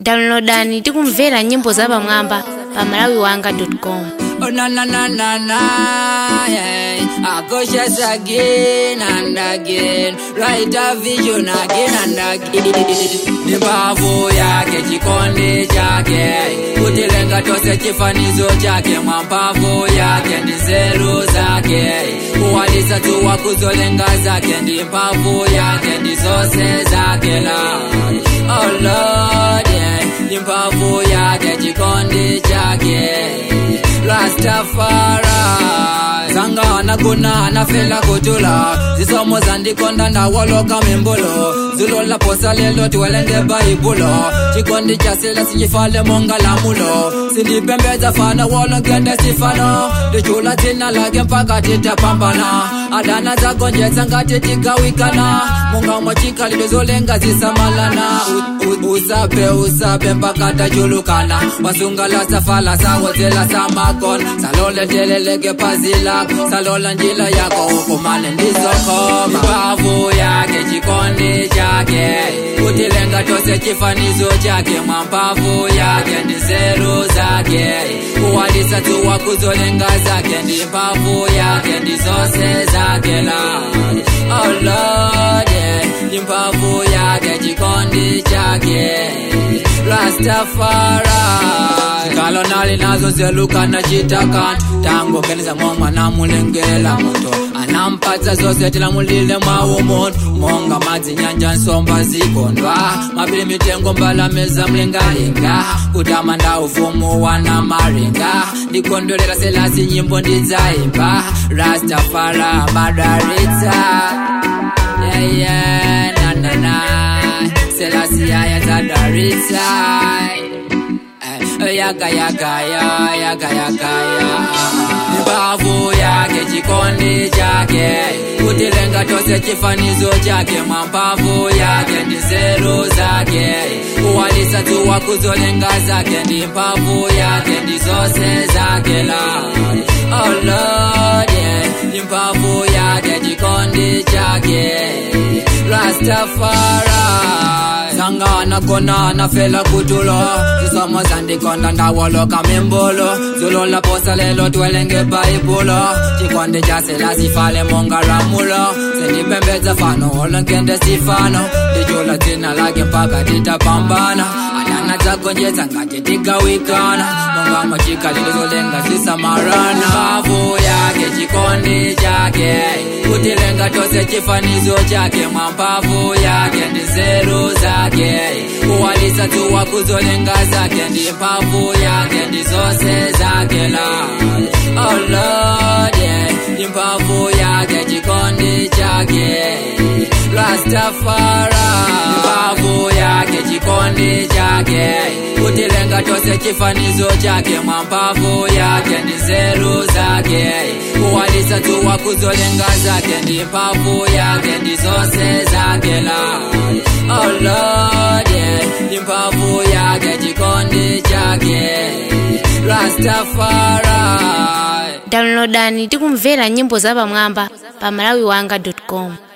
downloadani tikumvera nyimbo zapamwamba pa malawiwanga.com Oh na na na na na, yeah. I go just again and again, write a vision again and again. Ni mbavu yake chikondi chake, kutilenga tose chifanizo chake, mwampavu yake ndi zeru zake, kuwalisa tuwa kuzolenga zake, ndi mbavu yake ndi zose zake la. Oh Lord, yeah. Ni mbavu yake chikondi chake Rastafari Zanga anaguna anafela kutula Zisomo zandikonda ndawoloka mimbulo Zulola posa lelo tuwelenge baibulo Chikondi cha sila sichifale monga lamulo Sindipembeza fana wolo ngende sifano Dichula tina lage mpaka titapambana Adana zagonjeza ngati tigawikana Munga mwachika lidozolenga zisamalana U- u- Usape usape mpaka tajulukana Wasungala safala sawozela samakon Salole telelege pazila Salola njila yako ukumane ndizokoma Mbavu yake chikondi chake Kutilenga tose chifanizo chake Mwampavu yake ndi zeru zake Kuwalisa tuwa kuzolenga zake Ndi mbavu yake ndi zose zake la Oh Lord yeah. Ndi mbavu yake chikondi chake Rastafari Kalo nali nazo zeluka na chitakan Tango keleza mwa na mulengela moto Anampatsa zose tila mulile mawumon Monga madzi nyanja nsomba zikondwa Mapili mitengo mbala meza mlengalenga Kutama nda ufumu wana maringa Ndikondolera selasi nyimbo ndidzaimba Rastafari madaritsa Yeah yeah na na na Selasi yaya zadaritsa Eh, yaga yaga ya yaga yaga ya mbavu yake chikondi chake kutilenga tose chifanizo chake mwampavu yake ndi zeru zake kuwalisa tuwa kuzolenga zake ndi mpavu yake ndi zose zake la oh Lord yeah ndi mpavu yake chikondi chake Rastafari Zanga anagona anafela kutulo Zisomo zandikonda ndawoloka mimbulo Zulola posa lelo twelenge baibulo Chikondi cha sela sifale monga ramulo Sendipembeza fano olonkende sifano Dijula tina lake mpaka titapambana Adana zagonjeza ngati tigawikana Monga machika lilizolenga zisamarana Mavu yake chikondi chake Kutilenga tose chifanizo chake Mwampavu yake ndi zeru zake Kuwalisa tuwa kuzolenga zake Ndi mpavu yake ndi zose zake la Oh Lord yeah Ndi mpavu yake chikondi chake Rastafari Mbavu yake chikondi chake Kutilenga tose chifanizo chake Mwampavu yake ndi zeru zake Kuwalisa tuwa kuzolenga zake Ndi mpavu yake ndi zose zake la Oh Lord yeah Ndi mpavu yake chikondi chake Rastafari downloadani tikumvera nyimbo zapamwamba pa malawiwanga.com